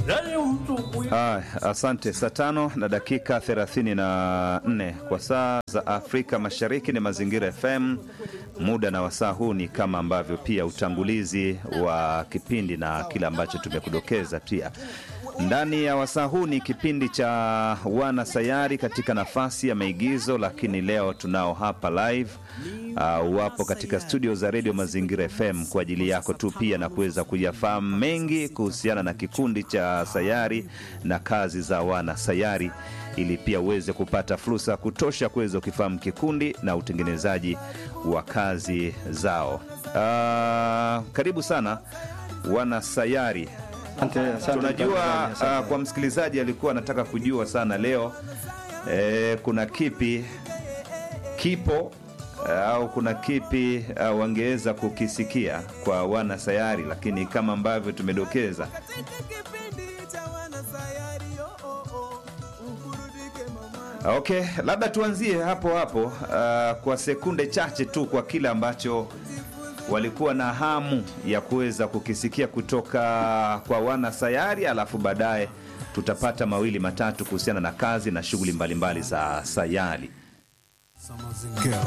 Ah, asante. Saa tano na dakika 34 kwa saa za Afrika Mashariki ni Mazingira FM. Muda na wasaa huu ni kama ambavyo pia utangulizi wa kipindi na kile ambacho tumekudokeza pia ndani ya wasaa huu ni kipindi cha wana sayari katika nafasi ya maigizo, lakini leo tunao hapa live uh, wapo katika studio za redio Mazingira FM kwa ajili yako tu pia na kuweza kuyafahamu mengi kuhusiana na kikundi cha sayari na kazi za wana sayari, ili pia uweze kupata fursa ya kutosha kuweza kukifahamu kikundi na utengenezaji wa kazi zao. Uh, karibu sana wana sayari. Asante, asante, Tunajua asante. uh, kwa msikilizaji alikuwa anataka kujua sana leo eh, kuna kipi kipo uh, au kuna kipi uh, wangeweza kukisikia kwa wana sayari, lakini kama ambavyo tumedokeza Okay, labda tuanzie hapo hapo uh, kwa sekunde chache tu kwa kile ambacho walikuwa na hamu ya kuweza kukisikia kutoka kwa wana sayari, alafu baadaye tutapata mawili matatu kuhusiana na kazi na shughuli mbalimbali za sayari.